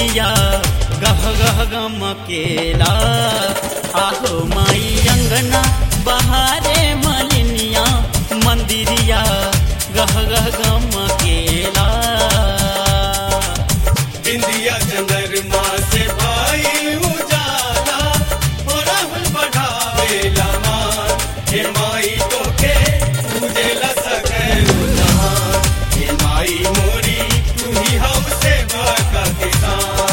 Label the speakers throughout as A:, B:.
A: मंदिरिया गह गह गमकेला आहो माई अंगना बहारे मलिनिया मंदिरिया गह गह गमकेला
B: बिंदिया चंद्रमा से भाई उजाला हो राहुल बढ़ावेला मान हे माई तो के पूजेला सकल जहान हे माई मोरी तू ही हमसे बड़का किसान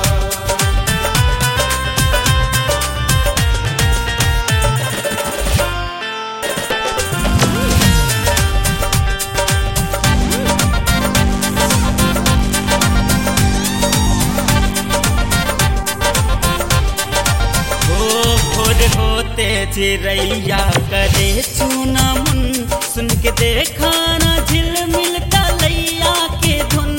A: हो भोर होते चिड़ैया करे चूना मुन सुन के देखा ना झिलमिल तलैया के धुन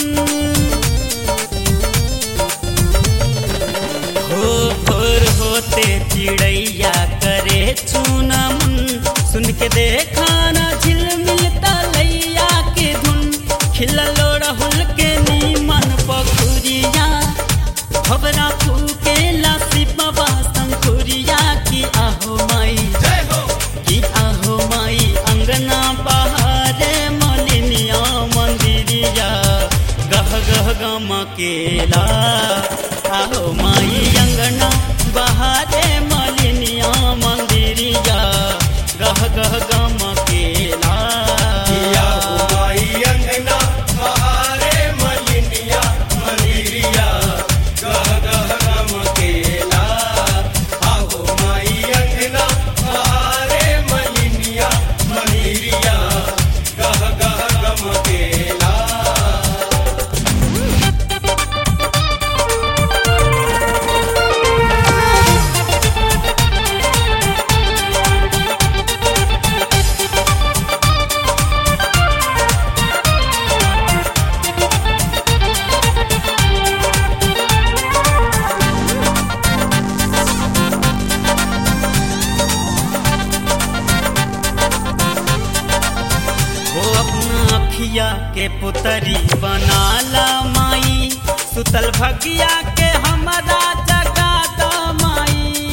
A: हो भोर होते चिड़ैया करे चूना मुन सुन के देखा ना झिलमिल तलैया के धुन खिललो राहुल के नीमन पखुरिया खबरा फूके लासी बाबा संखुरिया की आहो माई
B: जय हो
A: की आहो माई अंगना बहारे मलिनिया मंदिरिया गह गह गमकेला आहो माई अंगना बहारे मलिनिया मंदिरिया गह गह गमकेला
B: किया हुमाई अंगना बहारे मलिनिया मंदिरिया गह गह गमकेला आहो माई अंगना बहारे मलिनिया मंदिरिया गह गह गमकेला
A: हो अपना अखिया के पुतरी बनाला माई सुतल भगिया के हमारा जगा द माई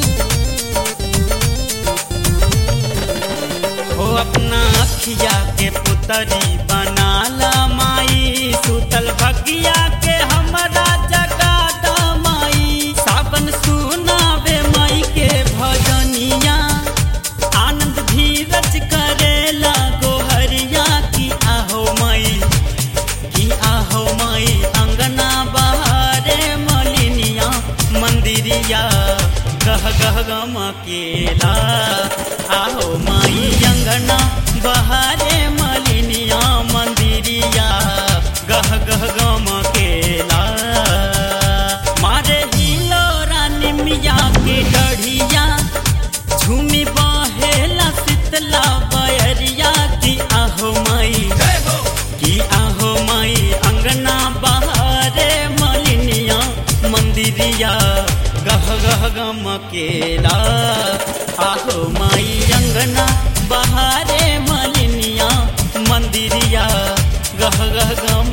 A: हो अपना अखिया के पुतरी बनाला माई सुतल भगिया के हमारा जगा द माई सावन सुनावे माई के भजनिया आनंद धीरज करेला गोहरिया की आहो माई की आहो माई अंगना बहारे मलिनिया मंदिरिया गह गह गमकेला आहो माई अंगना बहारे मलिनिया मंदिरिया गह गह गमकेला मारे हिलो रानी मिया के डढ़िया झूमी बहेला शीतला बयरिया की आहो माई
B: जय हो
A: की आहो माई अंगना बहारे मलिनिया मंदिरिया गह गह गमकेला आहो माई अंगना बहारे मलिनिया मंदिरिया गह गह गम